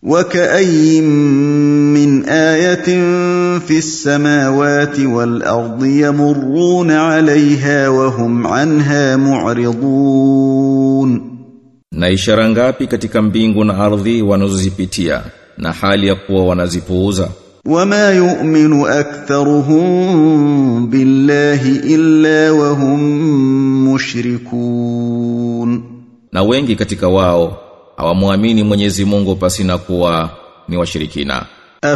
وكاين من ايه في السماوات والارض يمرون عليها وهم عنها معرضون Na ishara ngapi katika mbingu na ardhi wanazozipitia na hali ya kuwa wanazipuuza وما يؤمن اكثرهم بالله الا وهم مشركون na wengi katika wao hawamwamini Mwenyezi Mungu pasina kuwa ni washirikina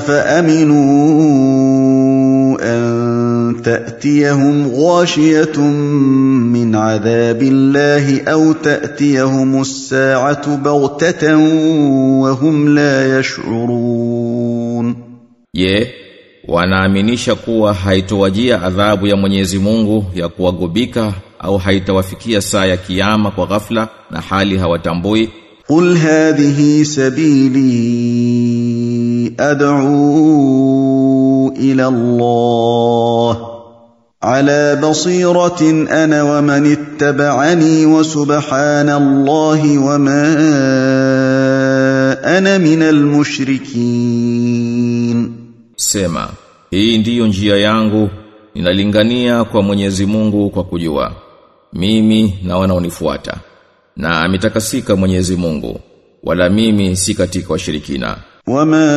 افامنوا ان تاتيهم غاشيه من عذاب الله او تاتيهم الساعه بغته وهم لا يشعرون Je, wanaaminisha kuwa haitowajia adhabu ya Mwenyezi Mungu ya kuwagubika au haitawafikia saa ya kiyama kwa ghafla na hali hawatambui? قل هذه سبيلي ادعو الى الله على بصيره انا ومن اتبعني وسبحان الله وما انا من المشركين Sema, hii ndiyo njia yangu, ninalingania kwa Mwenyezi Mungu kwa kujua. Mimi na wanaonifuata. Na ametakasika Mwenyezi Mungu, wala mimi si katika washirikina. وما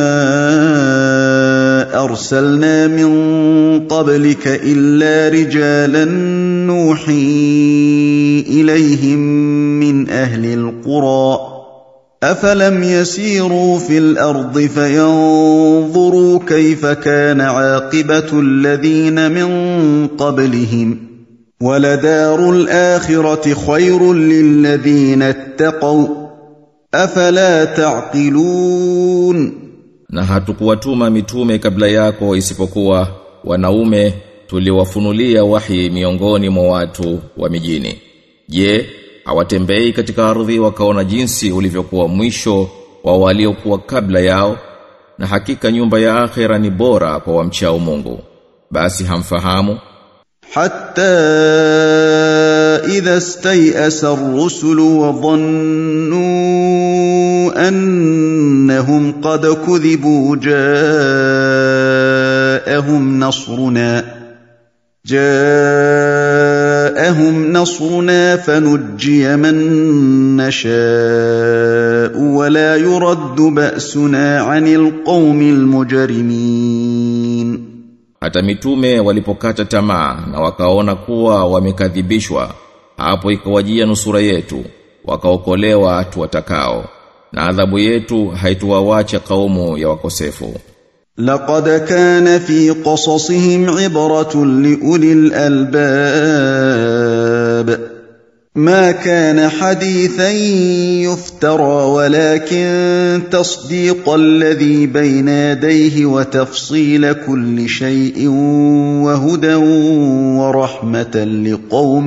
ارسلنا من قبلك الا رجالا نوحي اليهم من اهل القرى افلم يسيروا في الارض فينظروا كيف كان عاقبه الذين من قبلهم ولدار الاخره خير للذين اتقوا افلا تعقلون Na hatukuwatuma mitume kabla yako isipokuwa wanaume tuliwafunulia wahi miongoni mwa watu wa mijini. Je, hawatembei katika ardhi wakaona jinsi ulivyokuwa mwisho wa waliokuwa kabla yao? Na hakika nyumba ya akhera ni bora kwa wamchao Mungu. Basi hamfahamu? حتى إذا استيأس الرسل وظنوا أنهم قد كذبوا جاءهم نصرنا جاءهم نصرنا فنجي من نشاء ولا يرد بأسنا عن القوم المجرمين Hata mitume walipokata tamaa na wakaona kuwa wamekadhibishwa, hapo ikawajia nusura yetu, wakaokolewa watu watakao, na adhabu yetu haituwawacha kaumu ya wakosefu. لقد كان في قصصهم عبرة لأولي الألباب ما كان حديثا يفترى ولكن تصديق الذي بين يديه وتفصيل كل شيء وهدى ورحمة لقوم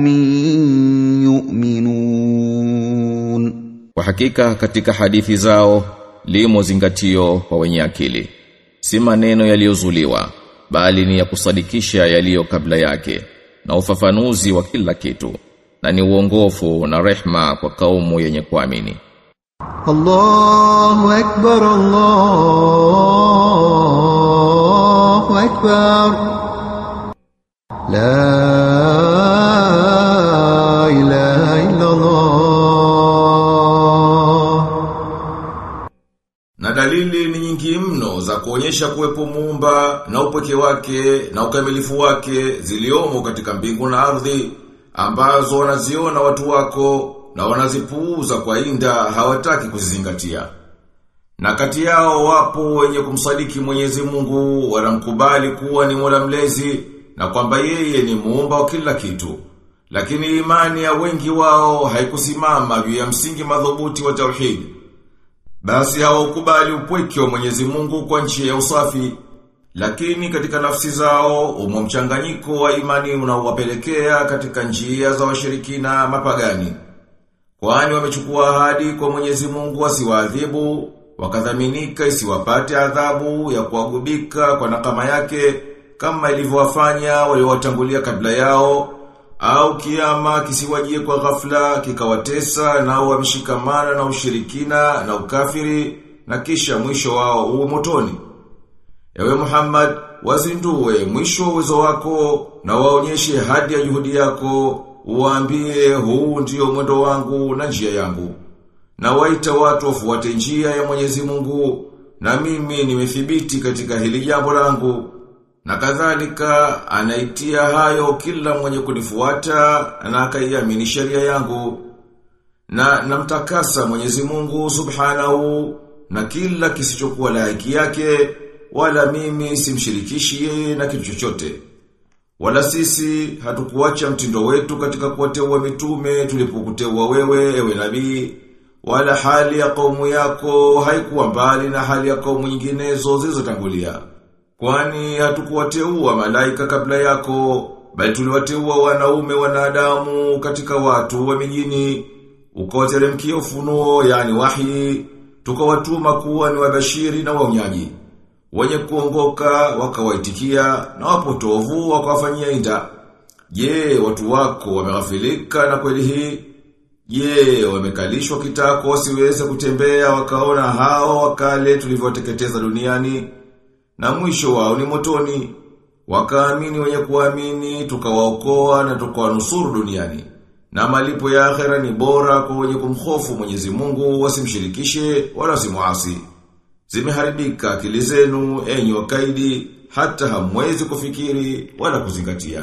يؤمنون Kwa hakika katika hadithi zao limo zingatio kwa wenye akili. Si maneno yaliyozuliwa, bali ni ya kusadikisha yaliyo kabla yake na ufafanuzi wa kila kitu. Na ni uongofu na rehma kwa kaumu yenye kuamini. الله أكبر الله أكبر لا إله إلا الله Na dalili ni nyingi mno za kuonyesha kuwepo muumba na upweke wake na ukamilifu wake ziliomo katika mbingu na ardhi ambazo wanaziona watu wako na wanazipuuza kwa inda hawataki kuzizingatia. Na kati yao wapo wenye kumsadiki Mwenyezi Mungu wanamkubali kuwa ni Mola mlezi na kwamba yeye ni muumba wa kila kitu. Lakini imani ya wengi wao haikusimama juu ya msingi madhubuti wa tauhid. Basi hawaukubali upweke wa Mwenyezi Mungu kwa njia ya usafi, lakini katika nafsi zao umo mchanganyiko wa imani unaowapelekea katika njia za washirikina mapagani. Kwani wamechukua ahadi kwa Mwenyezi Mungu asiwaadhibu, wakadhaminika isiwapate adhabu ya kuagubika kwa nakama yake kama ilivyowafanya waliowatangulia kabla yao au kiama kisiwajie kwa ghafla kikawatesa nao wameshikamana na ushirikina na ukafiri na kisha mwisho wao uwe motoni. Ewe Muhammad, wazindue mwisho wa uwezo wako na waonyeshe hadi ya juhudi yako, uwaambie huu ndio mwendo wangu na njia yangu. Na waita watu wafuate njia ya Mwenyezi Mungu, na mimi nimethibiti katika hili jambo langu. Na kadhalika anaitia hayo kila mwenye kunifuata na akaiamini sheria yangu. Na namtakasa Mwenyezi Mungu Subhanahu na kila kisichokuwa laiki yake wala mimi simshirikishi yeye na kitu chochote. Wala sisi hatukuacha mtindo wetu katika kuwateua mitume tulipokuteua wewe ewe nabii wala hali ya kaumu yako haikuwa mbali na hali ya kaumu nyinginezo zilizotangulia. Kwani hatukuwateua malaika kabla yako, bali tuliwateua wanaume wanadamu katika watu wa mijini, ukawateremkia ufunuo yani wahi, tukawatuma kuwa ni wabashiri na waonyaji. Wenye kuongoka wakawaitikia na wapotovu wakawafanyia inda. Je, watu wako wameghafilika na kweli hii? Je, wamekalishwa kitako wasiweze kutembea wakaona hao wakale tulivyoteketeza duniani? Na mwisho wao ni motoni. Wakaamini wenye kuamini, tukawaokoa na tukawanusuru duniani. Na malipo ya akhera ni bora kwa wenye kumhofu Mwenyezi Mungu wasimshirikishe wala wasimuasi. Zimeharibika akili zenu enyi wakaidi hata hamwezi kufikiri wala kuzingatia.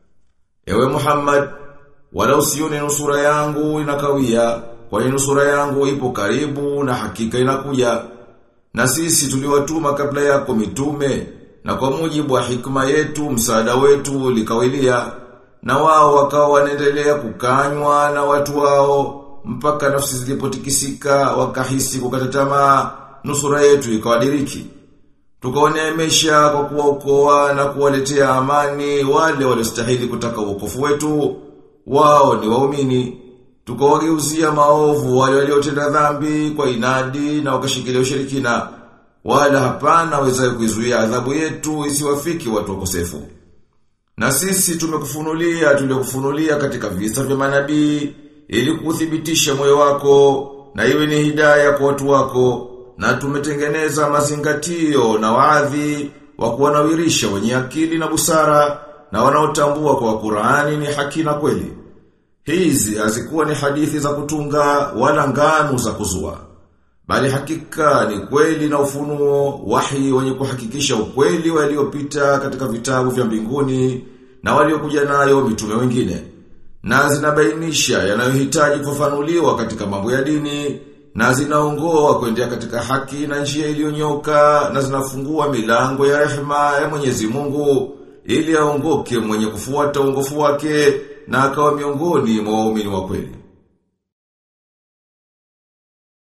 Ewe Muhammad, wala usione nusura yangu inakawia, kwani nusura yangu ipo karibu na hakika inakuja. Na sisi tuliwatuma kabla yako mitume, na kwa mujibu wa hikma yetu msaada wetu likawilia, na wao wakawa wanaendelea kukanywa na watu wao, mpaka nafsi zilipotikisika wakahisi kukata tamaa, nusura yetu ikawadiriki. Tukawaneemesha kwa kuwaokoa na kuwaletea amani wale waliostahili kutaka uokofu wetu, wao ni waumini. Tukawageuzia maovu wale waliotenda dhambi kwa inadi na wakashikilia ushirikina. Wala hapana wezaye kuizuia adhabu yetu isiwafiki watu wakosefu. Na sisi tumekufunulia tuliokufunulia katika visa vya manabii ili kuthibitisha moyo wako na iwe ni hidayah kwa watu wako na tumetengeneza mazingatio na waadhi wa kuwanawirisha wenye akili na busara na wanaotambua kwa Qur'ani ni haki na kweli. Hizi hazikuwa ni hadithi za kutunga wala nganu za kuzua. Bali hakika ni kweli na ufunuo wahi wenye kuhakikisha ukweli waliopita katika vitabu vya mbinguni na waliokuja nayo mitume wengine. Na zinabainisha yanayohitaji kufafanuliwa katika mambo ya dini na zinaongoa kuendea katika haki na njia iliyonyoka na zinafungua milango ya rehema ya Mwenyezi Mungu ili aongoke mwenye kufuata uongofu wake na akawa miongoni mwa waumini wa kweli.